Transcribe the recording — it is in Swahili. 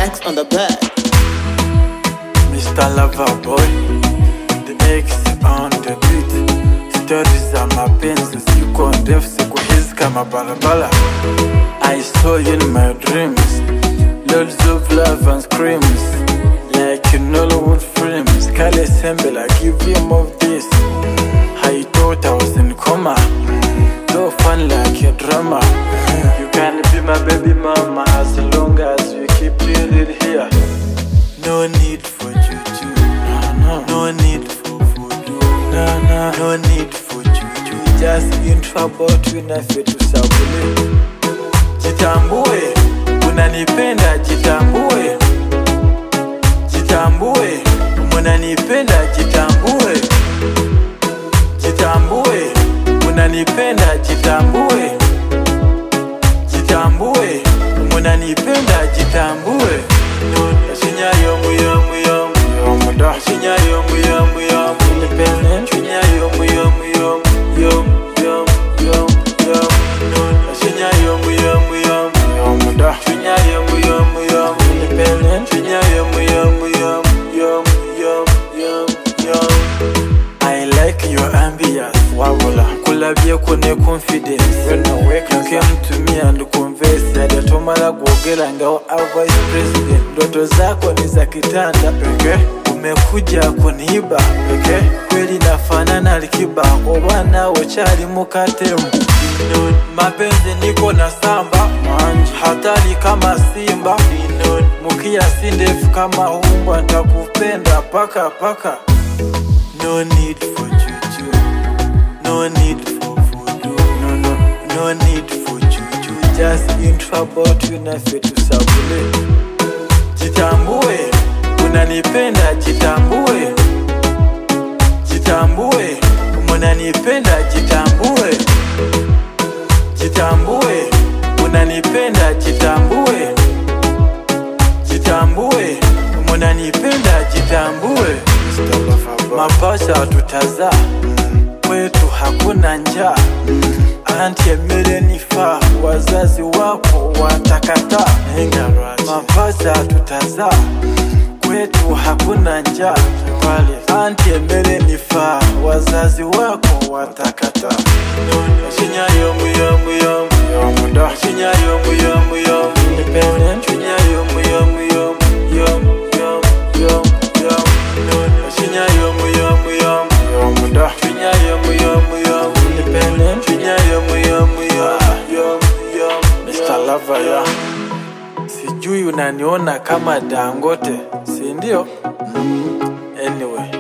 Max on the bed. Mr. Lover Boy, the X on the beat. Stori za mapenzi ziko ndefu siku hizi kama barabara. I saw you in my dreams, loads of love and screams, like in Hollywood films. Kale Sembe, I give you more of this. I thought I was in coma, so fun like a drama. You can be my baby mama as long as you keep it here. No need for juju, no, no. no need for voodoo, no, no. no need for juju. Just in trouble tunafe tusabule. Jitambue, unanipenda, jitambue, jitambue, unanipenda, jitambue, jitambue, unanipenda, jitambue, jitambue, unanipenda, jitambue. Shinyayo muyo muyo muyo muda. Shinyayo muyo muyo independent. Shinyayo muyo muyo muyo muyo muyo muyo. Shinyayo muyo muyo muyo muda. Shinyayo muyo muyo independent. Shinyayo muyo muyo muyo muyo muyo muyo. I like your ambience, wabula kulabye ko ne confidence you came to me and converse yatomala kuogera ngawo a vice president ndoto zako ni za kitanda pekee umekuja kuniiba pekee kweli nafanana Alikiba oba nawe chali mukatemu mapenzi niko na samba hatari kama simba mukia si ndefu kama umbwa ntakupenda paka paka No need for juju. No need for voodoo. No, no, no need for juju. Just in trouble tunafe tusabule. Jitambue, unanipenda, jitambue. Jitambue, unanipenda, jitambue. Jitambue, unanipenda, jitambue. Jitambue, unanipenda, jitambue. Mapacha tutazaa kwetu hakuna njaa, anti emere nifaa, wazazi wako watakataa. Mapacha tutazaa kwetu hakuna njaa, anti emere nifaa, wazazi wako watakataa. Shinyayo muyo muyo muyo muda, shinyayo muyo muyo independent, shinyayo muyo muyo muyo muyo muyo muyo. Shinyayo muyo muyo muyo muda, shinyayo muyo muyo independent, shinyayo muyo muyo muyo muyo. Mr. Lover ya sijui unaniona kama Dangote, si ndio? Anyway.